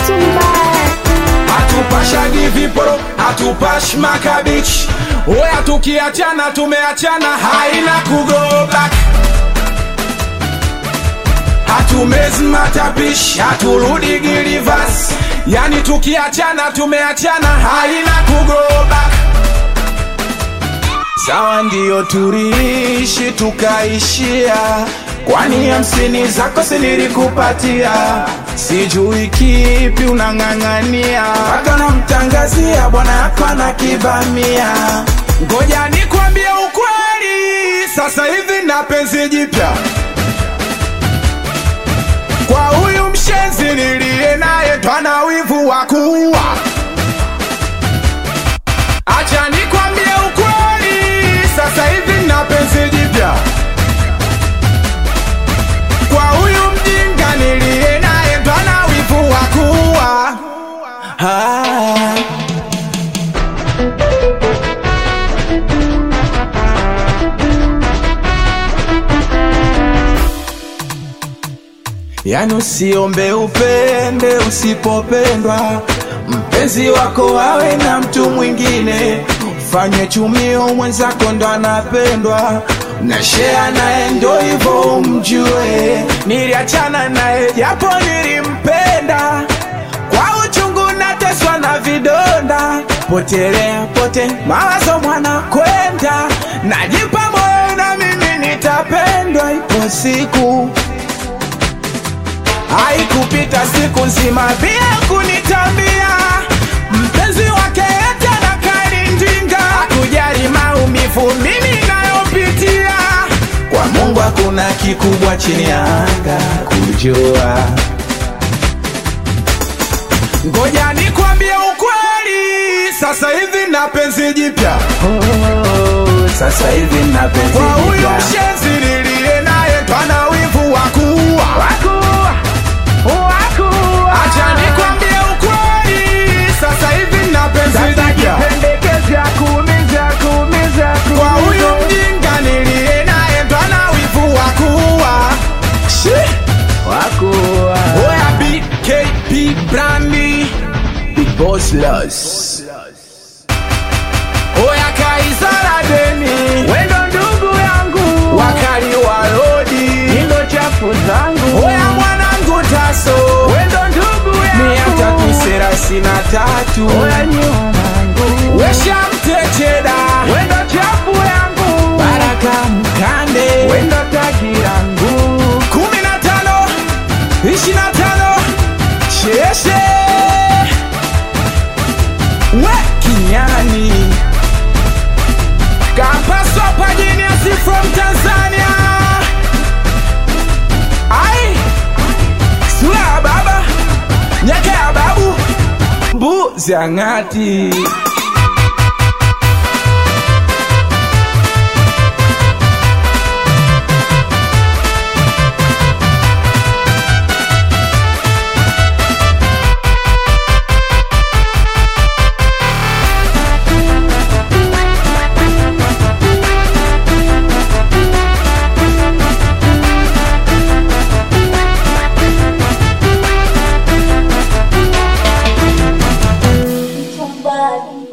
hatupashagi viporo hatupashi makabichi oya tukiachana tumeachana haina kugo back hatumezi matapishi haturudi gilivas yani tukiachana tumeachana haina kugo back sawa ndiyo turiishi tukaishia kwani hamsini zako sinilikupatia sijui kipi unang'ang'ania mpaka namtangazia bwana yako anakibamia ngoja nikwambie ukweli sasa hivi na penzi jipya kwa huyu mshenzi niliye naye twana wivu wa kuua acha nikwambie ukweli sasa hivi na penzi jipya kwa huyu mjinga niliye naye twana wivu wa kuua ah. Yani usiombe upende usipopendwa, mpenzi wako awe na mtu mwingine. Fanye chumio mwenzako ndo anapendwa, na share naye ndo hivyo umjue. Niliachana naye japo nilimpenda, kwa uchungu nateswa na vidonda, potelea pote mawazo mwana kwenda, najipa moyo na mimi nitapendwa, ipo siku haikupita siku nzima bila kunitambia mpenzi wake ete na kalindinga kujali maumivu mimi nayopitia kwa mungu hakuna kikubwa chini ya anga kujua ngoja nikwambie ukweli sasa hivi na penzi jipya Sasa hivi na penzi kwa huyu jipya. mshenzi niliye naye twana wivu wa kuua acha nikwambie ukweli sasa hivi na penzi jipya kwa huyu mjinga niliye naye twana wivu wa kuua Shi! oya bkp brandi boslos oya kaisara deni Wendo ndugu yangu, wakali wa lodi ndo chafu zangu. oya mwanangu taso Wendo ndugu mia yangu, tatu thelathini na tatu oya nyumangu. wesha mtecheda Wendo chafu yangu, baraka mkande wendo tagirangu. kumi na tano ishi na tano sheshe we kinyani kapaswa pajiniasi from tanzania ai sura ya baba nyeke ya babu mbuzi ang'ati Somebody.